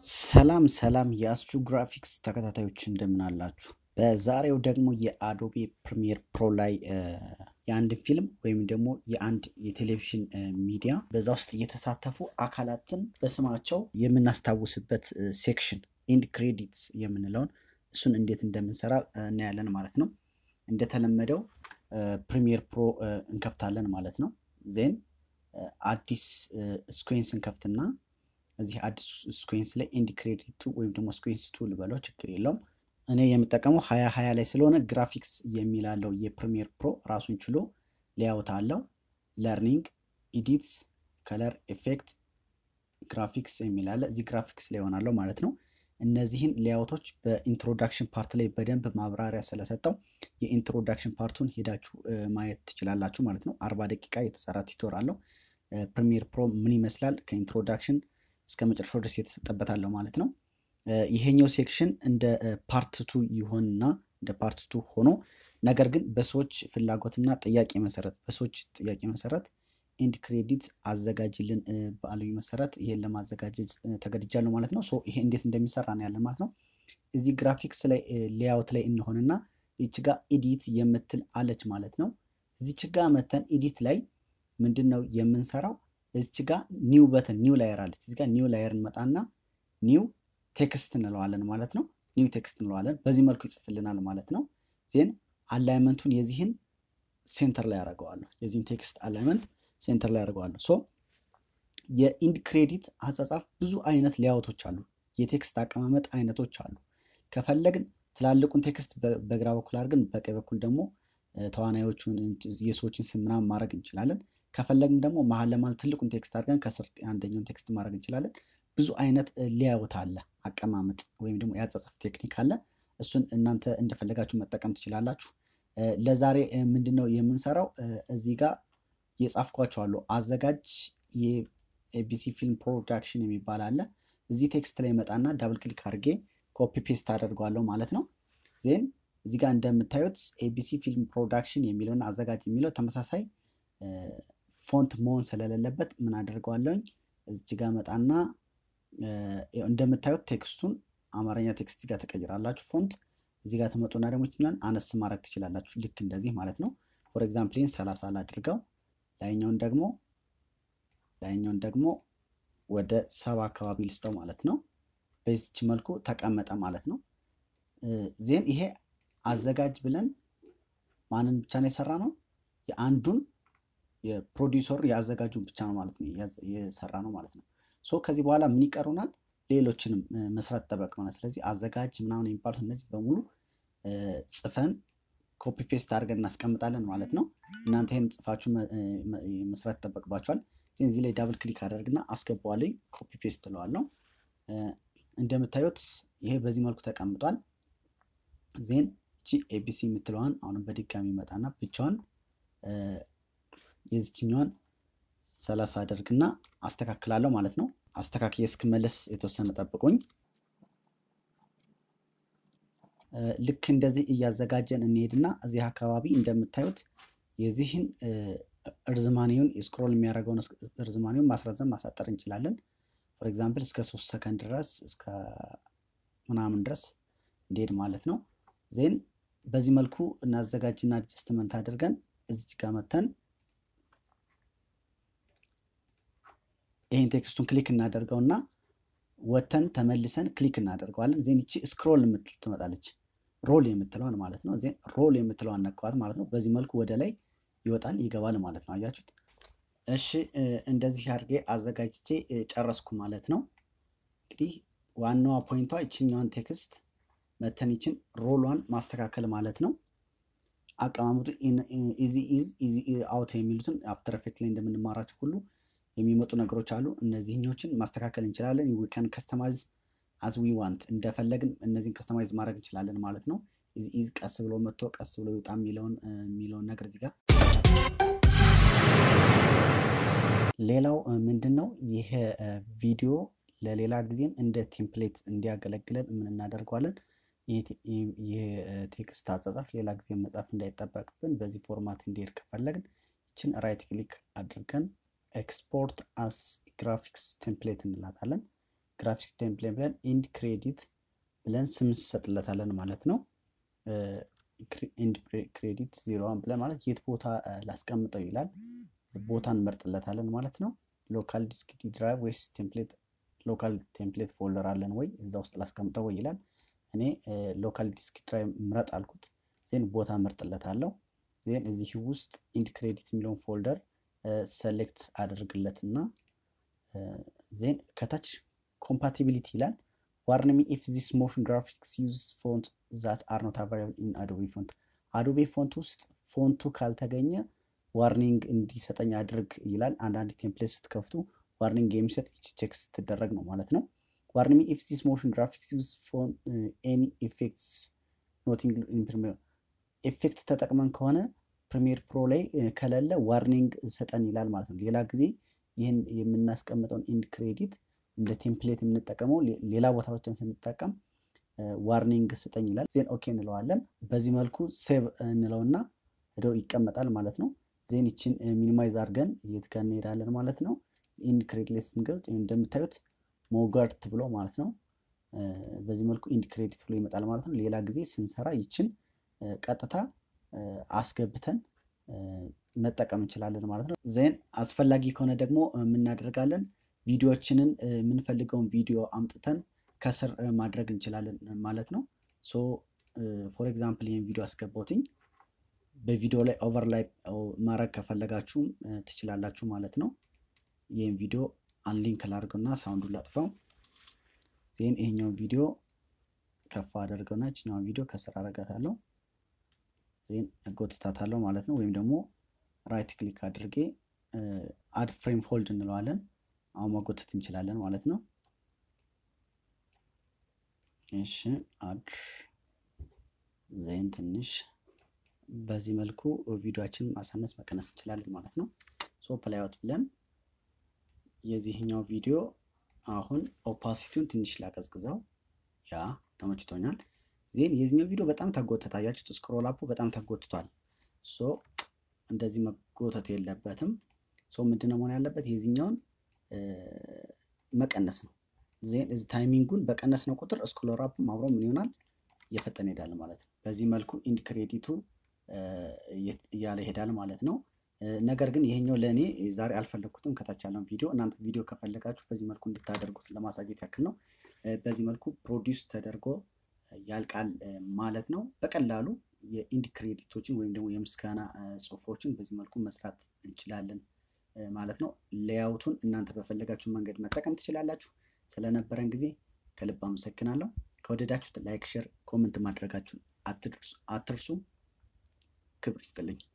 ሰላም ሰላም የአስትሮ ግራፊክስ ተከታታዮች እንደምን አላችሁ? በዛሬው ደግሞ የአዶቤ ፕሪሚየር ፕሮ ላይ የአንድ ፊልም ወይም ደግሞ የአንድ የቴሌቪዥን ሚዲያ በዛ ውስጥ የተሳተፉ አካላትን በስማቸው የምናስታውስበት ሴክሽን ኢንድ ክሬዲትስ የምንለውን እሱን እንዴት እንደምንሰራ እናያለን ማለት ነው። እንደተለመደው ፕሪሚየር ፕሮ እንከፍታለን ማለት ነው። ዜን አዲስ ስኩዌንስ እንከፍትና እዚህ አዲስ ስኩዌንስ ላይ ኢንድ ክሬዲቱ ወይም ደግሞ ስኩዌንስ ቱ ልበለው ችግር የለውም። እኔ የምጠቀመው ሀያ ሀያ ላይ ስለሆነ ግራፊክስ የሚላለው የፕሪሚየር ፕሮ ራሱን ችሎ ሌያውት አለው። ለርኒንግ፣ ኢዲትስ፣ ከለር ኤፌክት፣ ግራፊክስ የሚላለ እዚህ ግራፊክስ ላይ ይሆናለው ማለት ነው። እነዚህን ሌያውቶች በኢንትሮዳክሽን ፓርት ላይ በደንብ ማብራሪያ ስለሰጠው የኢንትሮዳክሽን ፓርቱን ሄዳችሁ ማየት ትችላላችሁ ማለት ነው። አርባ ደቂቃ የተሰራ ቲቶር አለው። ፕሪሚየር ፕሮ ምን ይመስላል ከኢንትሮዳክሽን እስከ መጨረሻው ድረስ የተሰጠበታለሁ ማለት ነው። ይሄኛው ሴክሽን እንደ ፓርት ቱ ይሆንና እንደ ፓርት ቱ ሆኖ ነገር ግን በሰዎች ፍላጎትና ጥያቄ መሰረት በሰዎች ጥያቄ መሰረት ኢንድ ክሬዲት አዘጋጅልን ባሉኝ መሰረት ይሄን ለማዘጋጀት ተገድጃለሁ ማለት ነው። ሶ ይሄ እንዴት እንደሚሰራ ነው ያለን ማለት ነው። እዚህ ግራፊክስ ላይ ሌያውት ላይ እንሆንና ይች ጋ ኢዲት የምትል አለች ማለት ነው። እዚች ጋ መተን ኢዲት ላይ ምንድን ነው የምንሰራው? እዚች ጋ ኒው በተን ኒው ላየር አለች። እዚህ ጋ ኒው ላየር እንመጣና ኒው ቴክስት እንለዋለን ማለት ነው። ኒው ቴክስት እንለዋለን። በዚህ መልኩ ይጽፍልናል ማለት ነው። ዜን አላይመንቱን የዚህን ሴንተር ላይ ያደርገዋለሁ። የዚህን ቴክስት አላይመንት ሴንተር ላይ ያደርገዋለሁ። ሶ የኢንድ ክሬዲት አጻጻፍ ብዙ አይነት ሌያውቶች አሉ። የቴክስት አቀማመጥ አይነቶች አሉ። ከፈለግን ትላልቁን ቴክስት በግራ በኩል አድርገን በቀኝ በኩል ደግሞ ተዋናዮቹን የሰዎችን ስም ምናምን ማድረግ እንችላለን። ከፈለግን ደግሞ መሀል ለመሀል ትልቁን ቴክስት አድርገን ከስር አንደኛውን ቴክስት ማድረግ እንችላለን። ብዙ አይነት ሌያውት አለ፣ አቀማመጥ ወይም ደግሞ የአጻጻፍ ቴክኒክ አለ። እሱን እናንተ እንደፈለጋችሁ መጠቀም ትችላላችሁ። ለዛሬ ምንድን ነው የምንሰራው? እዚህ ጋር የጻፍኳቸው አሉ። አዘጋጅ የኤቢሲ ፊልም ፕሮዳክሽን የሚባል አለ። እዚህ ቴክስት ላይ መጣና ዳብል ክሊክ አድርጌ ኮፒ ፔስት አደርገዋለሁ ማለት ነው። ዜን እዚህ ጋር እንደምታዩት ኤቢሲ ፊልም ፕሮዳክሽን የሚለውን አዘጋጅ የሚለው ተመሳሳይ ፎንት መሆን ስለሌለበት ምን አደርገዋለሁኝ እዚች ጋር መጣና እንደምታዩት ቴክስቱን አማርኛ ቴክስት ጋር ተቀይራላችሁ። ፎንት እዚህ ጋር ትመጡና ደግሞ ይችላል አነስ ማድረግ ትችላላችሁ። ልክ እንደዚህ ማለት ነው። ፎር ኤግዛምፕል ይህን ሰላሳ ላድርገው ላይኛውን ደግሞ ላይኛውን ደግሞ ወደ ሰባ አካባቢ ልስጠው ማለት ነው። በዚች መልኩ ተቀመጠ ማለት ነው። ዜን ይሄ አዘጋጅ ብለን ማንን ብቻ ነው የሰራ ነው? የአንዱን የፕሮዲውሰሩ የአዘጋጁን ብቻ ነው ማለት ነው የሰራ ነው ማለት ነው። ሶ ከዚህ በኋላ ምን ይቀሩናል? ሌሎችንም መስራት ጠበቅናል። ስለዚህ አዘጋጅ ምናምን የሚባሉት እነዚህ በሙሉ ጽፈን ኮፒ ፔስት አድርገን እናስቀምጣለን ማለት ነው። እናንተ ይህን ጽፋችሁ መስራት ይጠበቅባችኋል። እዚህ ላይ ዳብል ክሊክ አደርግና አስገባዋለኝ ኮፒ ፔስት እለዋለሁ። እንደምታዩት ይሄ በዚህ መልኩ ተቀምጧል። ዜን ጂ ኤቢሲ የምትለዋን አሁንም በድጋሚ መጣና ብቻዋን የዚችኛዋን ሰላሳ አደርግና አስተካክላለሁ ማለት ነው። አስተካክዬ እስክመለስ የተወሰነ ጠብቁኝ። ልክ እንደዚህ እያዘጋጀን እንሄድና እዚህ አካባቢ እንደምታዩት የዚህን እርዝማኔውን የስክሮል የሚያደርገውን እርዝማኔውን ማስረዘም ማሳጠር እንችላለን። ፎር ኤግዛምፕል እስከ ሶስት ሰከንድ ድረስ እስከ ምናምን ድረስ እንሄድ ማለት ነው። ዜን በዚህ መልኩ እናዘጋጅና አድጀስትመንት አድርገን እዚች ጋር መተን ይህን ቴክስቱን ክሊክ እናደርገውና ወተን ተመልሰን ክሊክ እናደርገዋለን። ዜን ይቺ ስክሮል የምትል ትመጣለች ሮል የምትለዋን ማለት ነው። ዜን ሮል የምትለዋን ነካዋት ማለት ነው። በዚህ መልኩ ወደ ላይ ይወጣል ይገባል ማለት ነው። አያችሁት? እሺ እንደዚህ አድርጌ አዘጋጅቼ ጨረስኩ ማለት ነው። እንግዲህ ዋናዋ ፖይንቷ ይችኛዋን ቴክስት መተን ይችን ሮሏን ማስተካከል ማለት ነው። አቀማመጡ ኢዚ ኢዝ ኢዚ አውት የሚሉትን አፍተር ኤፌክት ላይ እንደምንማራቸው ሁሉ የሚመጡ ነገሮች አሉ። እነዚህኞችን ማስተካከል እንችላለን። ዊ ካን ከስተማይዝ አዝ ዊ ዋንት እንደፈለግን እነዚህን ከስተማይዝ ማድረግ እንችላለን ማለት ነው። ኢዝ ኢዝ ቀስ ብሎ መጥቶ ቀስ ብሎ ይውጣ የሚለውን የሚለውን ነገር እዚህ ጋር ሌላው ምንድን ነው ይህ ቪዲዮ ለሌላ ጊዜም እንደ ቴምፕሌት እንዲያገለግለን ምን እናደርገዋለን? ይህ ቴክስት አጻጻፍ ሌላ ጊዜ መጻፍ እንዳይጠበቅብን በዚህ ፎርማት እንዲሄድ ከፈለግን ይችን ራይት ክሊክ አድርገን ኤክስፖርት አስ ግራፊክስ ቴምፕሌት እንላታለን። ግራፊክስ ቴምፕሌት ብለን ኢንድ ክሬዲት ብለን ስም እንሰጥለታለን ማለት ነው። ኢንድ ክሬዲት ዜሮ ዋን ብለን ማለት የት ቦታ ላስቀምጠው ይላል። ቦታ እንመርጥለታለን ማለት ነው። ሎካል ዲስክ ድራይቭ ወይስ ቴምፕሌት ሎካል ቴምፕሌት ፎልደር አለን ወይ እዛ ውስጥ ላስቀምጠው ወይ ይላል። እኔ ሎካል ዲስክ ድራይቭ ምረጥ አልኩት። ዜን ቦታ መርጥለታለሁ። ዜን እዚህ ውስጥ ኢንድ ክሬዲት የሚለውን ፎልደር ሰሌክት አድርግለት እና ዜን ከታች ኮምፓቲቢሊቲ ይላል። ዋርንሚ ኢፍ ዚስ ሞሽን ግራፊክስ ዩዝ ፎንት ዛት አር ኖት አቫይላብል ኢን አዶቤ ፎንት አዶቤ ፎንት ውስጥ ፎንቱ ካልተገኘ ዋርኒንግ እንዲሰጠኝ አድርግ ይላል። አንዳንድ ቴምፕሌት ስትከፍቱ ዋርኒንግ የሚሰጥ ቼክ ስትደረግ ነው ማለት ነው። ዋርኒሚ ኢፍ ዚስ ሞሽን ግራፊክስ ዩዝ ፎን ኤኒ ኢፌክትስ ኖቲንግ ኤፌክት ተጠቅመን ከሆነ ፕሪሚየር ፕሮ ላይ ከሌለ ዋርኒንግ ሰጠን ይላል ማለት ነው። ሌላ ጊዜ ይህን የምናስቀምጠውን ኢንድ ክሬዲት እንደ ቴምፕሌት የምንጠቀመው ሌላ ቦታዎችን ስንጠቀም ዋርኒንግ ስጠኝ ይላል። ዜን ኦኬ እንለዋለን። በዚህ መልኩ ሴቭ እንለውና ሄደው ይቀመጣል ማለት ነው። ዜን ይችን ሚኒማይዝ አድርገን የት ጋር እንሄዳለን ማለት ነው። ኢንድ ክሬዲት ላይ ስንገብት እንደምታዩት ሞጋርት ብሎ ማለት ነው። በዚህ መልኩ ኢንድ ክሬዲት ብሎ ይመጣል ማለት ነው። ሌላ ጊዜ ስንሰራ ይችን ቀጥታ አስገብተን መጠቀም እንችላለን ማለት ነው። ዜን አስፈላጊ ከሆነ ደግሞ የምናደርጋለን ቪዲዮዎችንን የምንፈልገውን ቪዲዮ አምጥተን ከስር ማድረግ እንችላለን ማለት ነው። ሶ ፎር ኤግዛምፕል ይህን ቪዲዮ አስገባውትኝ በቪዲዮ ላይ ኦቨርላይ ማድረግ ከፈለጋችሁም ትችላላችሁ ማለት ነው። ይህን ቪዲዮ አንሊንክ ላድርገውና ሳውንዱን ላጥፋው። ዜን ይሄኛውን ቪዲዮ ከፍ አደርገውና ይችኛውን ቪዲዮ ከስር አረጋታለሁ። ዜን እጎትታታለሁ ማለት ነው። ወይም ደግሞ ራይት ክሊክ አድርጌ አድ ፍሬም ሆልድ እንለዋለን። አሁን መጎተት እንችላለን ማለት ነው። እሺ አድ ዜን ትንሽ በዚህ መልኩ ቪዲዮችን ማሳነስ መቀነስ እንችላለን ማለት ነው። ሶ ፕላይ አውት ብለን የዚህኛው ቪዲዮ አሁን ኦፓሲቲውን ትንሽ ላቀዝቅዘው። ያ ተመችቶኛል። ዜን የዚህኛው ቪዲዮ በጣም ተጎተተ። አያችሁት? ስክሮል አፑ በጣም ተጎትቷል። ሶ እንደዚህ መጎተት የለበትም። ሶ ምንድነው መሆን ያለበት? የዚህኛውን መቀነስ ነው። ዜን እዚህ ታይሚንጉን በቀነስ ነው ቁጥር ስክሮል አፑም አብሮ ምን ይሆናል? እየፈጠነ ይሄዳል ማለት ነው። በዚህ መልኩ ኢንድ ክሬዲቱ እያለ ይሄዳል ማለት ነው። ነገር ግን ይሄኛው ለእኔ ዛሬ አልፈለግኩትም። ከታች ያለውን ቪዲዮ እናንተ ቪዲዮ ከፈለጋችሁ በዚህ መልኩ እንድታደርጉት ለማሳየት ያክል ነው። በዚህ መልኩ ፕሮዲውስ ተደርጎ ያልቃል ማለት ነው። በቀላሉ የኢንድ ክሬዲቶችን ወይም ደግሞ የምስጋና ጽሁፎችን በዚህ መልኩ መስራት እንችላለን ማለት ነው። ሌያውቱን እናንተ በፈለጋችሁ መንገድ መጠቀም ትችላላችሁ። ስለነበረን ጊዜ ከልብ አመሰግናለሁ። ከወደዳችሁት ላይክ፣ ሼር፣ ኮመንት ማድረጋችሁን አትርሱ። ክብር ይስጥልኝ።